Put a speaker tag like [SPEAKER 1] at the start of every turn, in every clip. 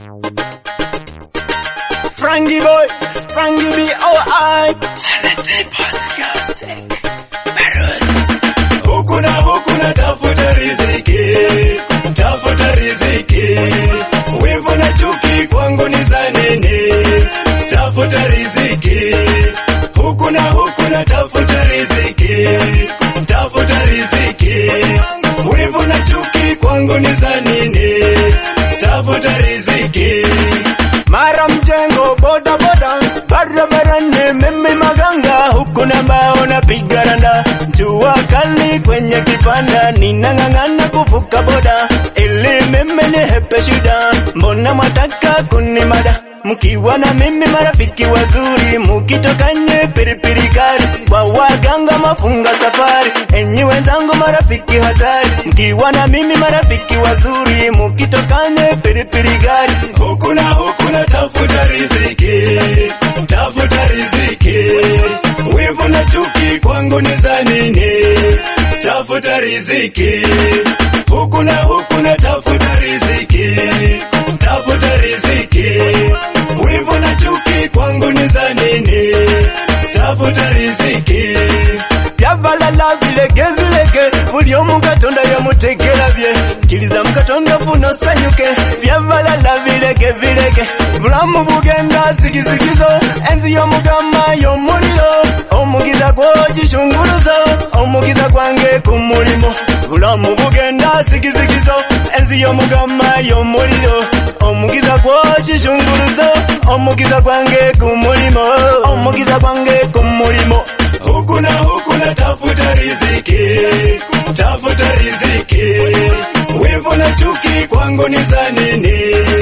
[SPEAKER 1] Frankie boy, Frankie be alright.
[SPEAKER 2] Huku na huku na tafuta riziki, tafuta riziki. Wivu na chuki kwangu ni za nini? Tafuta riziki. Huku na huku na tafuta riziki, tafuta riziki. Wivu na chuki kwangu ni za nini? Tafuta riziki.
[SPEAKER 1] Mara mjengo boda boda, barabarani mimi maganga, huku na mbao napiga randa, jua kali kwenye kipanda, ninang'ang'ana kuvuka boda ili mimi nihepe shida. Mbona mwataka kunimada? Mkiwa na mimi marafiki wazuri, mukitokanye piripiri kali, kwa waganga mafunga safari, enyi wenzangu marafiki hatari, mkiwa na mimi marafiki wazuri, mukitokanye piripiri kali,
[SPEAKER 2] Huku na huku na tafuta riziki, tafuta riziki. Wivu na chuki kwangu ni za nini? Tafuta riziki. Huku na huku na tafuta riziki, tafuta riziki. Wivu na chuki kwangu ni za nini? Tafuta riziki.
[SPEAKER 1] byabalala bilege bilege buli omu katonda yamutegera bye kkiriza mu katonda funa osanyuke byabalala bilege bilege bulamu bugenda sigizigizo enzi y'omugama y'omuliro omugiza gw'ogishunguluzo omugiza gwange ku mulimo bulamu bugenda sigizigizo enzi y'omugama y'omuliro omugiza gw'ogishunguluzo omugiza gwange ku mulimo omugiza gwange ku mulimo
[SPEAKER 2] Huku na huku na tafuta riziki, tafuta riziki. Wivu na chuki kwangu ni za nini?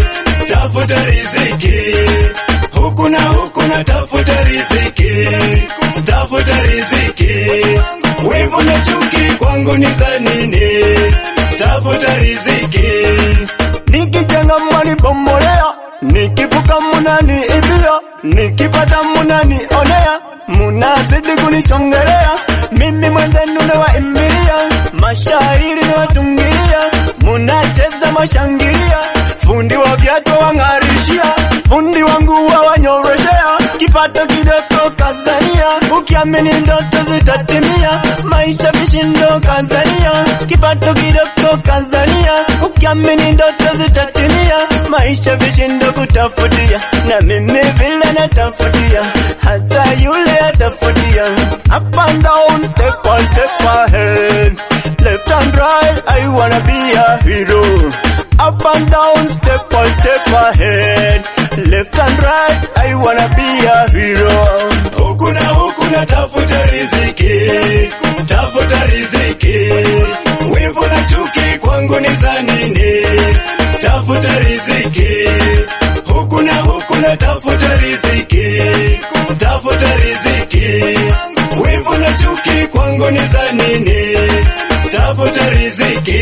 [SPEAKER 2] Tafuta riziki. Huku na huku na tafuta riziki, tafuta riziki. Wivu na chuki kwangu ni za nini? Tafuta riziki.
[SPEAKER 1] nikijenga mwani bomolea nikivuka munani ibia nikipata munani onea munazidi kunichongelea mimi mwenzenu nawaimilia mashairi nawatungilia munacheza mashangilia fundi wa viatu wang'arishia fundi wangu wawanyoroshea kipato kidogo Tanzania ukiamini ndoto zitatimia maisha vishindo Tanzania kipato kidogo Tanzania ukiamini ndoto zitatimia maisha vishindo kutafutia na mimi vile natafutia hata yule atafutia up and down step by step ahead left and right I wanna be a hero up and down step by step ahead left and right I wanna be a hero
[SPEAKER 2] Huku na huku na tafuta riziki, tafuta riziki. Wivu na chuki kwangu ni za nini? Tafuta riziki. Huku na huku na tafuta riziki, tafuta riziki. Wivu na chuki kwangu ni za nini? Tafuta riziki.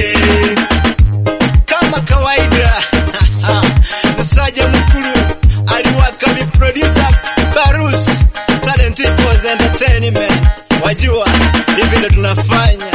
[SPEAKER 1] kama kawaida msaja mkulu aliwaka mi producer Barus Talent Equals Entertainment wajua hivi ndo tunafanya